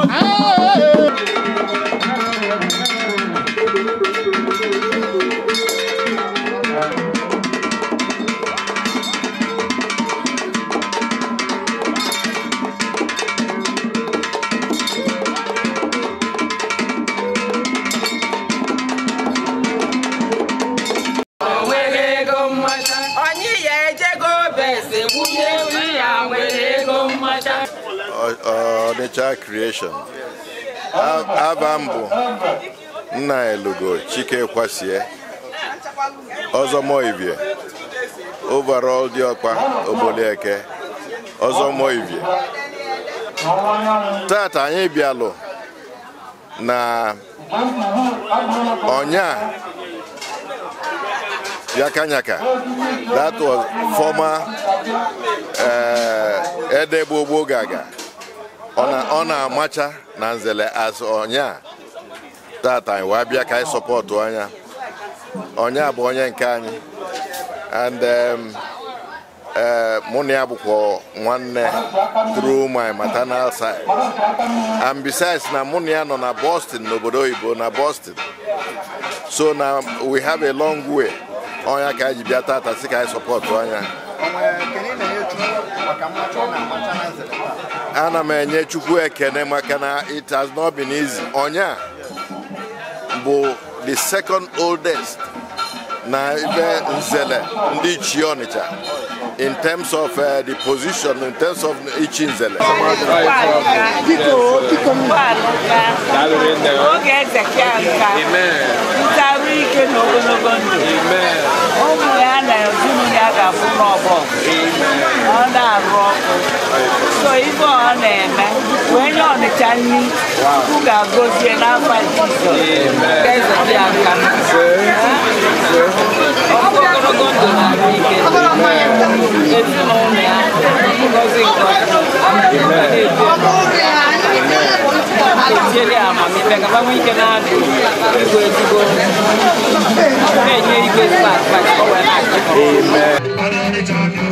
onye ya ejego bese gbunye nri ya nwere ego mmacha Ọnịcha Creation aba mbụ nna elugo Chike Kwasie Ọzọmoivie overall Diọkpa Ogbolieke Ọzọmoivie tata anyị bịalụ na ọnya Yakanyaka that was former uh, Edegbogbo Gaga ọ na-amacha na nzele as ọnya tata anyị wee bịa ka anyị sọpọtụ ọnya ọnya bụ onye nke anyị and um, mụ na ya bụkwa nwanne through my maternal side and besides na mụ na ya nọ na Boston n'obodo oyibo na Boston so na we have a long way ọnya ka anyị ji bịa tata si ka anyị sọpọtụ ọnya ana m enye chukwu ekene maka na it has not been easy ọnya bụ the second oldest na ebe nzele ndị ichie ọnịcha in terms of uh, the position in terms of ichi nzele oge ezeke nka ntarụ ike na ogologo ndụ ụmụ ya na ezinụlọ ya ga-abụ n'ọgbọ ọ na-arụ ọkụ so ibe ọ na-eme wee nye ọnịcha nri chukwu ga-agọzie n'afọ jizọs eze dị aka ogologo ndụ na arụ ike ezinụlọ ya ngozi etinyere ya amamihe ka gbanwe ike na-adụ igwe ezigbo na-enye igwe spak ka ọ wee na-achịkọ